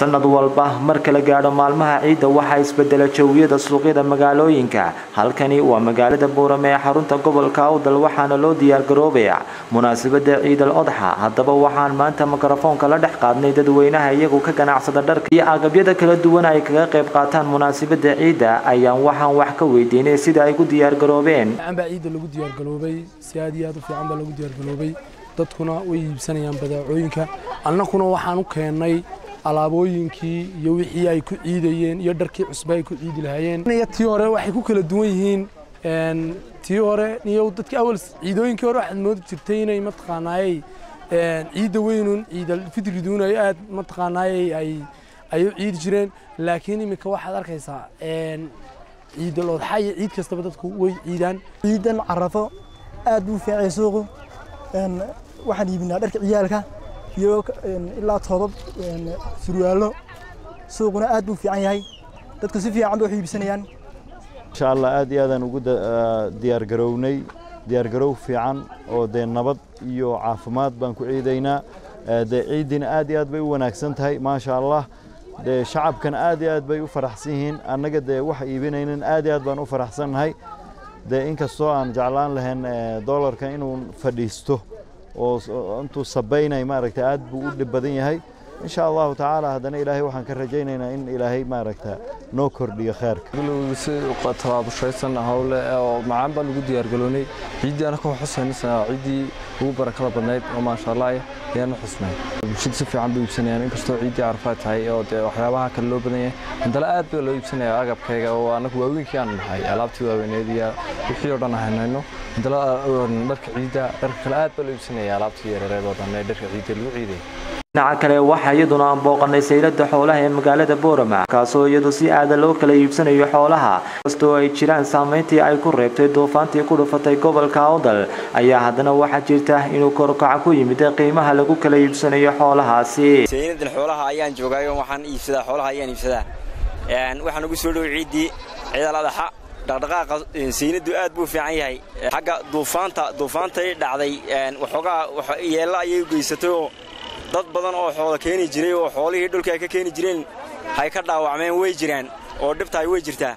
sanad walba marka la gaadho maalmaha ciidda waxaa isbedela jawiyada suuqyada magaalooyinka halkani waa magaalada buurame ee xarunta gobolka awdal waxaana loo diyaargaroobaya munaasabada ciidal odxa haddaba waxaan maanta mikrofoonka la dhex qaadnay dadweynaha iyagu ka ganacsada dharka iyo agabyada kala duwan ay kaga qayb qaataan munaasabada ciidda ayaan waxaan wax ka weydiinay sida ay ku diyaargaroobeen baa ciidda lagu diyaargaloobay si aad iyo aad u fiican baa lagu diyaargaloobay dadkuna way iibsanayaan badeecooyinka annaguna waxaan u keennay alaabooyinkii iyo wixii ay ku ciidayeen iyo dharkii cusba ay ku ciidi lahaayeen tii hore waxay ku kala duwan yihiin tii hore iyo dadkii awal ciidooyinkii hore waxaad moodi jirtay inay mataqaanaayey ciidda weynun ciidal fidriduun ay aad mataqaanaayey ay ay u ciidi jireen laakiin iminka waxaad arkaysaa ciidal odxa iyo ciid kastaba dadku way ciidaan ciidan carafo aad buu fiicay suuqu waxaan iibinaa dharka ciyaalka iyo ilaa toobab surwaallo suuquna aad buu fiican yahay dadku si fiican bay wax iibsanayaan insha allah aad iyo aadaan ugu diyaargarownay diyaargarow fiican oo dee nabad iyo caafimaad baan ku ciidaynaa dee ciiddina aad iyo aad bay u wanaagsan tahay maasha allah dee shacabkana aad iyo aad bay u faraxsan yihiin annaga dee wax iibinaynan aad iyo aad baan u faraxsannahay dee inkastoo aan jeclaan lahayn doolarka inuu fadhiisto oo intuu sabaynay maaragta aad buu u dhib badan yahay insha allahu tacaala haddana ilaahay waxaan ka rajaynaynaa in ilaahay maaragta noo kordhiyo khayrka si tabaabushaysan howle oo macaan baan ugu diyaargaloonay ciiddii anaka xusaynaysaa ciiddii ugu barakada badnayd oo maasha allah ayaanu xusnay bulshada si fiican bay iibsanayaan inkastoo ciiddii carafaad tahay oo dee waxyaabaha kale loo badan yahay haddana aad baa loo iibsanaya agabkayga oo anagu waaweynkii aan nahay alaabtii waaweyneed iyo wixii oo dhan haynayno haddana dharka ciidda dharka kale aad baa loo iibsanaya alaabtii yareereed oo dhan ee dharka ciidda lagu ciiday dhinaca kale waxaa iyaduna aan booqanay saylada xoolaha ee magaalada boorama kaasoo iyadu si aada loo kala iibsanayo xoolaha kastoo ay jiraan saameyntii ay ku reebtay duufaantii ku dhufatay gobolka awdal ayaa haddana waxaa jirta inuu korkaca ku yimid qiimaha lagu kala iibsanayo xoolahaasi saynadan xoolaha ayaan joogaayo waxaan iibsadaa xoolaha ayaan iibsadaa waxaan ugu soo dhow ciiddii ciidal adaxa dhaqdhaqaaqa saynadu aad buu fiican yahay xagga duufaanta duufaantay dhacday waxoogaa yeella ayay geysatayoo dad badan oo xoola keeni jiray oo xoolihii dhulka ay ka keeni jireen hay ka dhaawacmeen way jiraan oo dhibtahay way jirtaa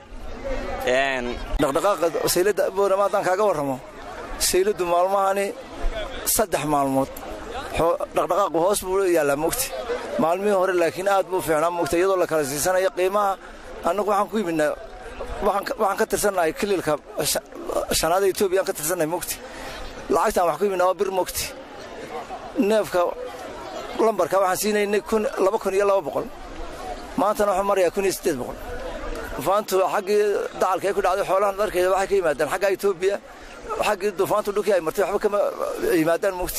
dhaqdhaqaaqa sayladda boorama haddaan kaaga warramo sayladdu maalmahani saddex maalmood dhaqdhaqaaqu hoos buu yaallaa mogti maalmihii hore laakiin aad buu fiicnaa mogta iyadoo la kala siisanayo qiimaha annagu waxaan ku yimidnaa waxaan ka tirsannahay kililka shanaada etoobiya aan ka tirsannahay mogti lacagtaan wax ku yimidnaa waa bir mogti neefka lambarka waxaan siinaynay laba kun iyo laba boqol maantana waxuu marayaa kun iyo siddeed boqol duufaantu xaggii dacalka ay ku dhacday xoolahan dharkeeda waxay ka yimaadaan xagga etoobiya xaggii duufaantu dhulkii ay martay waxba kama yimaadaan mugti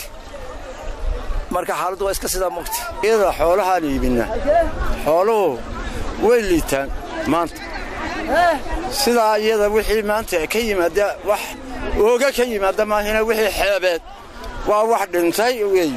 marka xaaladdu waa iska sidaa mugti iyada xoolahaan iibinna xooluhu way liitaan maanta sidaa iyada wixii maanta ka yimaada wax ooga ka yimaada maahina wixii xeebeed waa wax dhintay weey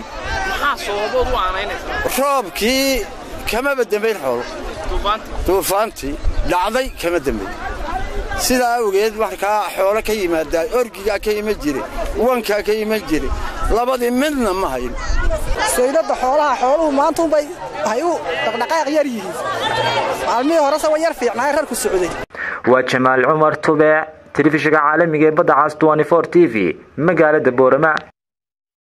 roobkii kamaba dembayn xoolo duufaantii dhacday kama dembayn sidaa awgeed markaa xoolo ka yimaadaa orgigaa ka iman jire wankaa ka iman jire labadii midna ma hayn sayladda xoolaha xooluhu maantuunbay hay u dhaqdhaqaaq yar yihiin maalmihii horese wa yar fiicnaaye rarku socday waa jamaal cumar tube telefishinka caalamiga ee badda cas t v magaalada boorama